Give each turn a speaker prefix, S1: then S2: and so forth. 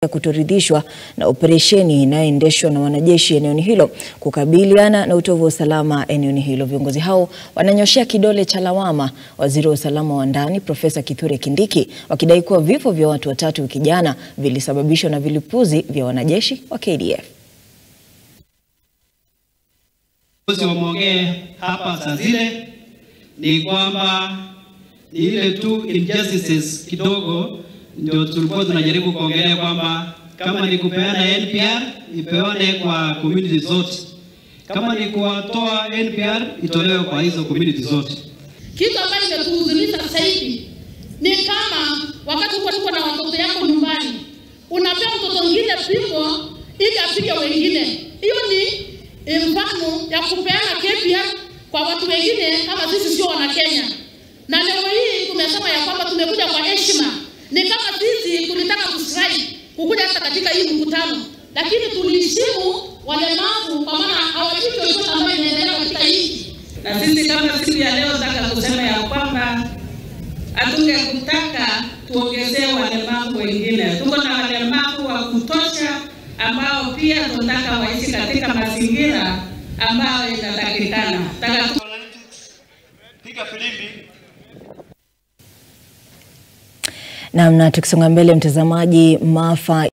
S1: kutoridhishwa na operesheni inayoendeshwa na wanajeshi eneo hilo kukabiliana na utovu wa usalama eneo hilo. Viongozi hao wananyoshea kidole cha lawama waziri wa usalama wa ndani Profesa Kithure Kindiki wakidai kuwa vifo vya watu watatu wiki jana vilisababishwa na vilipuzi vya wanajeshi wa KDF.
S2: Wameongea hapa saa zile ni kwamba ni ile tu injustices kidogo ndio tulikuwa tunajaribu kuongelea kwamba kama ni kupeana NPR ipewane kwa community zote, kama ni kuwatoa NPR itolewe kwa hizo community zote.
S3: Kitu ambacho imetuhuzunisha sasa hivi ni kama wakati uko tuko na watoto yako nyumbani, unapea mtoto mwingine pigo ili apige wengine. Hiyo ni mfano ya kupeana KPR kwa watu wengine kama sisi sio wana Kenya. Na leo hii tumesema ya kwamba tumekuja kwa heshima, ni kama sisi tulitaka kustrike kukuja hata katika hii mkutano, lakini tuliheshimu walemavu kwa maana hawajui chochote ambayo inaendelea katika nchi.
S4: Na sisi kama siku ya leo nataka kusema ya kwamba hatungekutaka tuongezee walemavu wengine. Tuko na walemavu wa kutosha ambao pia tunataka waishi katika mazingira ambayo inatakikana.
S2: Piga filimbi.
S1: Namna tukisonga mbele, mtazamaji, maafa